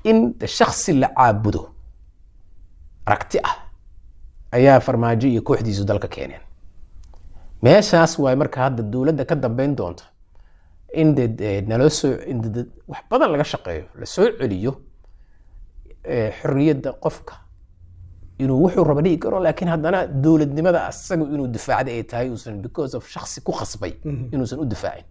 in de shaksi la caabudo aragti ah ayaa farmaajo iyo kooxdiisu dalka keeneen meeshaas waay marka hadda dowladda ka dambeyn doonta in de de naloo soo in de de wax badan laga shaqeeyo la soo celiyo eh, xorriyadda qofka inuu wuxuu raba dhigi karo laakiin haddana dowladnimada asaga inuu difaacda ay tahay uusan because of shaksi ku khasbay inuusan u difaacin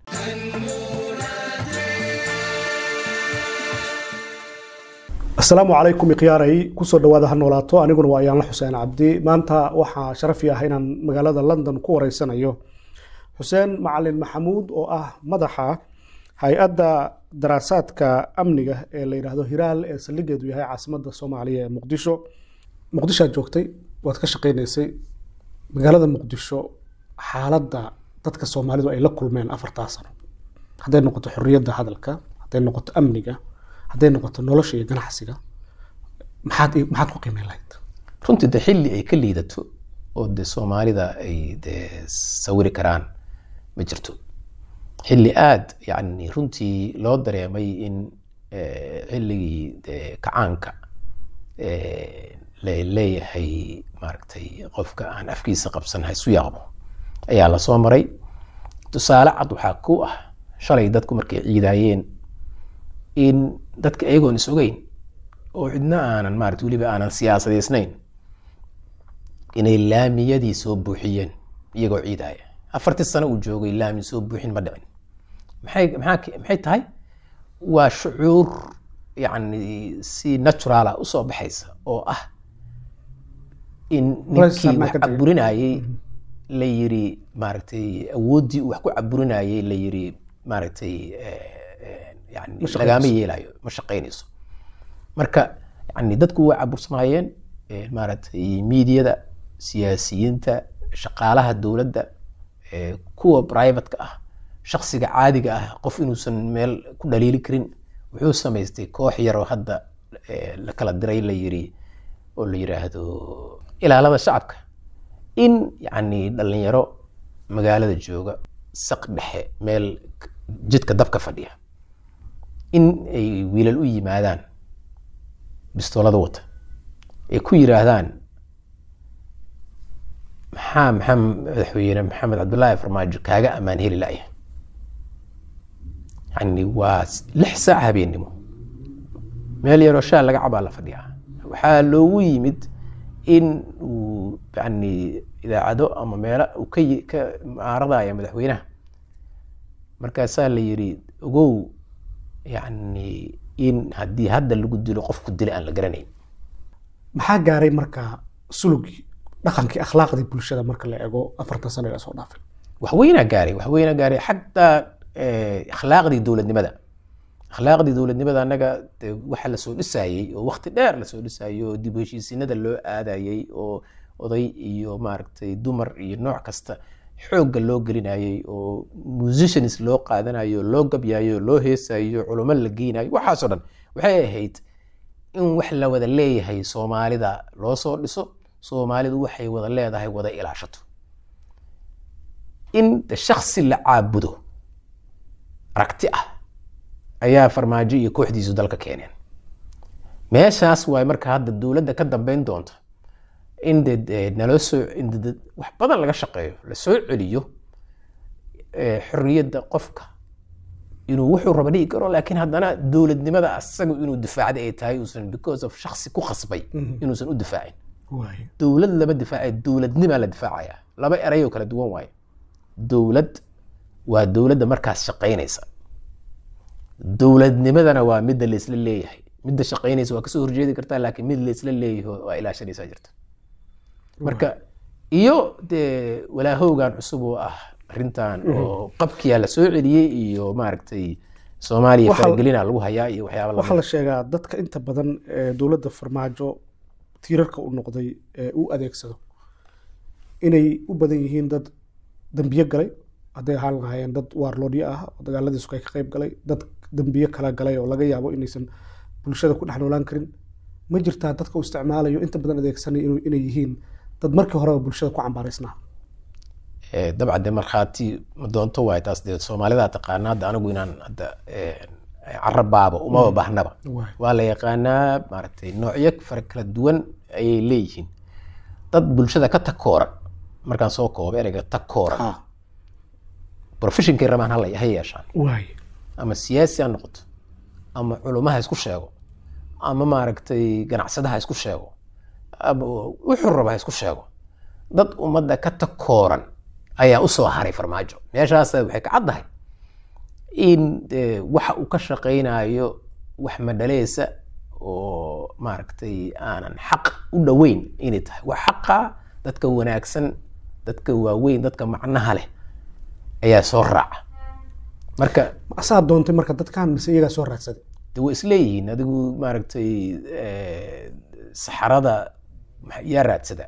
asalaamu calaykum ikhyaaray kusoo dhawaada ha noolaato aniguna waa ayaanla xuseen cabdi maanta waxaa sharafi ah inaan magaalada london ku wareysanayo xuseen macalin maxamuud oo ah madaxa hay-adda daraasaadka amniga ee la yidhaahdo hiraal ee saldhigeedu yahay caasimadda soomaaliya ee muqdisho muqdishoad joogtay waad ka shaqaynaysay magaalada muqdisho xaaladda dadka soomaalidu ay la kulmeen afartaa sano hadday noqoto xorriyadda hadalka hadday noqoto amniga hadday noqoto nolosha iyo ganacsiga maxaad maxaad ku qiimeyn lahayd runtii de xilli ay ka liidato oo de soomaalida ay de sawiri karaan ma jirto xilli aada yani runtii loo dareemay in eh, xilligii de kacaanka eh, la leeyahay maaragtay qofka aan afkiisa qabsan ha isu yaaqmo ayaa lasoo maray tusaale cad waxaa ku ah shalay dadku markay ciidaayeen in dadka iyagoon is ogeyn oo cidna aanan maarata weliba aanan siyaasadaysnayn inay laamiyadii soo buuxiyeen iyagoo ciidaaya afartii sano uu joogay laami soo buuxin ma dhicin maxay maxaa maxay tahay waa shucuur yacni si naturala usoo baxaysa oo ah in Culays ninkii saarnaa wax ka tagay. caburinayey la yiri maaragtay awooddii uu wax ku caburinayey la yiri maaragtay eh, eh, yani Ma shaqaynayso. lagama yeelayo ma shaqaynayso marka yani dadku way cabursanaayeen eh, maaragtay miidiyada siyaasiyiinta shaqaalaha dowladda eh, kuwa privateka ah shaksiga caadiga ah qof inuusan meel ku dhaliili karin wuxuu samaystay koox yaroo hadda eh, la kala diray la yiri oo la yiraahdo ilaalada shacabka in yani dhalinyaro magaalada jooga saq dhexe meel jidka dabka fadhiya in ay wiilal u yimaadaan bistoolada wata ay ku yiraahdaan maxaa maxaa madaxweyne maxamed cabdullaahi farmaajo kaaga ammaan heli la'ya yani waa lix saac habeennimo meel yaroo shaal laga cabaa la fadhiyaa waxaa loogu yimid in uu yani idaacado ama meelo uu ka yi- ka maaradaya madaxweynaha markaasaa la yiri ogow yani in haddii hadda lagu dilo qofku dilay aan la garanayn maxaa gaaray marka sulugii dhaqankii akhlaaqdii bulshada marka la eego afartan sano ee soo dhaafay waxweynaa gaaray waxweynaa gaaray xataa eh, akhlaaqdii dowladnimada akhlaaqdii dowladnimada annaga de waxa lasoo dhisayey oo waqti dheer lasoo dhisayey oo dib u heshiisiinada loo aadayey oo oday iyo maaragtay dumar iyo nooc kasta xoogga loo gelinayey oo musicians loo qaadanayo loo gabyayo loo heesayo culummo la geynayo waxaasoo dhan waxay ahayd in wax la wada leeyahay soomaalida loo soo dhiso soomaalidu waxay wada leedahay wada ilaashato in de shaksi la caabudo aragti ah ayaa farmaajo iyo kooxdiisu dalka keeneen meeshaas waay marka hadda dowladda ka dambeyn doonta in de de naloo soo in de de wax badan laga shaqeeyo la soo celiyo eh, xorriyadda qofka inuu wuxuu raba dhigi karo laakiin haddana dowladnimada asaga inuu difaacda ay tahay uusan because of shaksi ku khasbay inuusan u difaacin waay dowlad lama difaacayo dowladnimaa la difaacaya laba erayoo kala duwan waaye dowlad waa dowladda markaas shaqaynaysa dowladnimadana waa midda laisla leeyahay midda shaqaynaysa waa kasoo horjeedi kartaa laakiin mid laisla leeyaho waa ilaashanaysaa jirta marka iyo dee walaahowgan cusub oo ah arrintan oo qabkiyaa la soo celiyey iyo maaragtay soomaaliya Waxa- faragelina lagu hayaa iyo waxyaaba waxaa lamid la sheegaa dadka inta badan ee dowladda farmaajo tiirarka u noqday ee u adeegsado inay u badan yihiin dad dembiye galay hadday ahaan lahaayeen dad waarloodyo ah oo dagaaladiisu ay ka qayb galay dad dembiye kala galay oo laga yaabo inaysan bulshada ku dhex noolaan karin ma jirtaa dadka u isticmaalayo inta badan adeegsanay inuu- inay yihiin dad markii horeba bulshada ku cambaaraysnaa Eh, dabcan de markhaati ma doonto waay taas dee soomaalida taqaana hadda anigu inaan hadda eh, carabaabo umaba baahnaba waay waa la yaqaanaa maaragtay noocyo fara kala duwan ayay leeyihiin dad bulshada ka takooran markaan soo koobo ereyga takooran ha professionkay rabaan hala ha yeeshaan waay ama siyaasi ha noqoto ama culumaha isku sheego ama maaragtay ganacsadaha isku sheego ama wuxuu raba ha isku sheego dad ummadda ka takooran ayaa usoo haray farmaajo meeshaas waxay ka caddahay in eh, waxa uu ka shaqaynayo wax madhaleysa oo maaragtay aanan xaq u dhoweyn inay tahay waa xaqa dadka wanaagsan dadka waaweyn dadka macnaha leh ayaa soo raaca marka asaa doontay marka dadkan mise iyagaa soo raadsaday de way isleeyihiin adigu maaragtay eh, saxarada maxa- yaa raadsada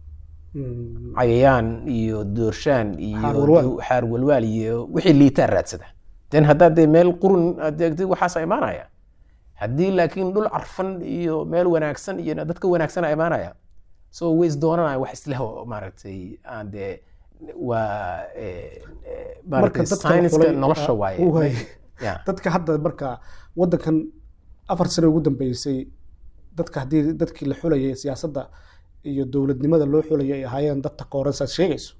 Mm, cayayaan iyo doorshaan iyo Xaar walwaal. xaar walwaal iyo wixii liitaa raadsada den haddaad dee meel qurun aad eegtid waxaasa imaanaya haddii laakiin dhul carfan iyo meel wanaagsan iyo dadka wanaagsana imaanaya so way isdoonanaya wax isleh oo maaragtay aan dee waa eh, eh, maaragtay dadka la science-ka xulay, nolosha ah, waaye waay. Ya. dadka hadda marka wadankan afar sano ugu dambeysay dadka haddii dadkii la xulayay siyaasadda iyo dowladnimada loo xulayay ay ahaayeen dad takooran saad sheegayso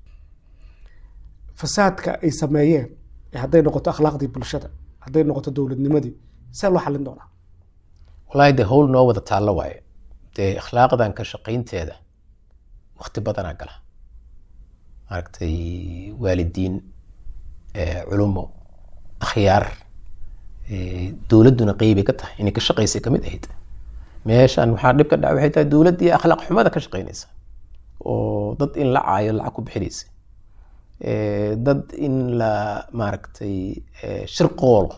fasaadka ay sameeyeen ee hadday noqoto akhlaaqdii bulshada hadday noqoto dowladnimadii see loo xallin doonaa wallaahi dee howl noo wada taallo waaye dee akhlaaqdan ka shaqaynteeda waqti badanaa gala maaragtay waalidiin eh, culumo akhyaar eh, dowladduna qeybay ka tahay inay ka shaqaysay kamid ahayd meeshan waxaa dhib ka dhaca waxay tahay dowladdii akhlaaq xumada ka shaqaynaysa oo dad in la caayo lacag ku bixinaysa Eh, dad in la maaragtay eh, shirqoolo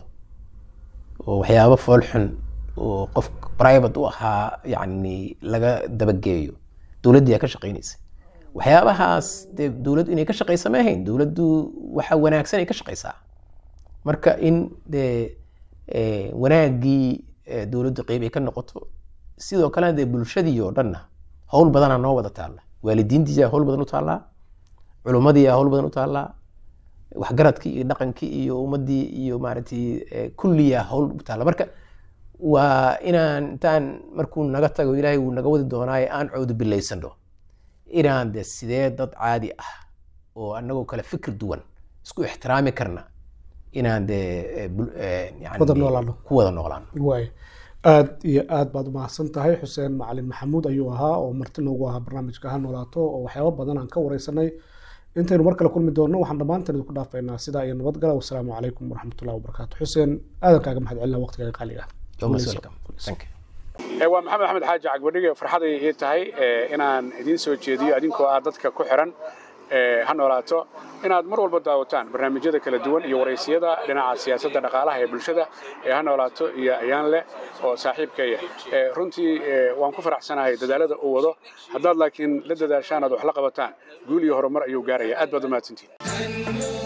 oo waxyaabo foolxun oo qof private u ahaa yani laga dabageeyo dowladdii aa ka shaqaynaysa waxyaabahaas dee dowladdu inay ka shaqaysa ma ahayn dowladdu waxa wanaagsan ay ka shaqaysaa marka in dee eh, wanaaggii eh, dowladdu qeyb ay ka noqoto sidoo kalena dee bulshadii oo dhanna howl badanaa noo wada taalla waalidiintiiyaa howl badan u taallaa culummadii yaa howl badan u taallaa waxgaradkii iyo dhaqankii iyo ummaddii iyo maaragtay eh, kulliyaa howl u taalla marka waa inaan intaan markuu naga tago ilaahay wuu naga wadi doonaaye aan coodu bilaysano inaan de sidee dad caadi ah oo anagoo kale fikir duwan isku ixtiraami karna inaan de eh, bul- eh, yani Wada noolaano. ku wada noolaano waay aad iyo aad baad umahadsan tahay xuseen macalin maxamuud ayuu ahaa oo marti noogu ahaa barnaamijka ha noolaato oo waxyaabo badan aan ka wareysanay intaynu mar kale kulmi doonno waxaan dhammaanteen idinku dhaafaynaa sidaa iyo nabadgala wasalaamu calaykum waraxmatullahi wabarakaatu xuseen aadan kaaga mahad celina waqtigaaga qaaliga ah You're most welcome. Thank you. Eh, waa maxamed axmed xaaji cagbadhige farxaday ii tahay eh, inaan idiin soo jeediyo adinkoo ah dadka ku xiran eh, ha noolaato inaad mar walba daawataan barnaamijyada kala duwan iyo waraysiyada dhinaca siyaasadda dhaqaalaha ee bulshada ee ha noolaato iyo ayaan leh oo saaxiibkaya Eh, runtii eh, waan ku faraxsanahay dadaalada uu wado haddaad laakiin la dadaashaan aad wax la qabataan guul iyo horumar ayuu gaaraya aad baad u mahadsantihin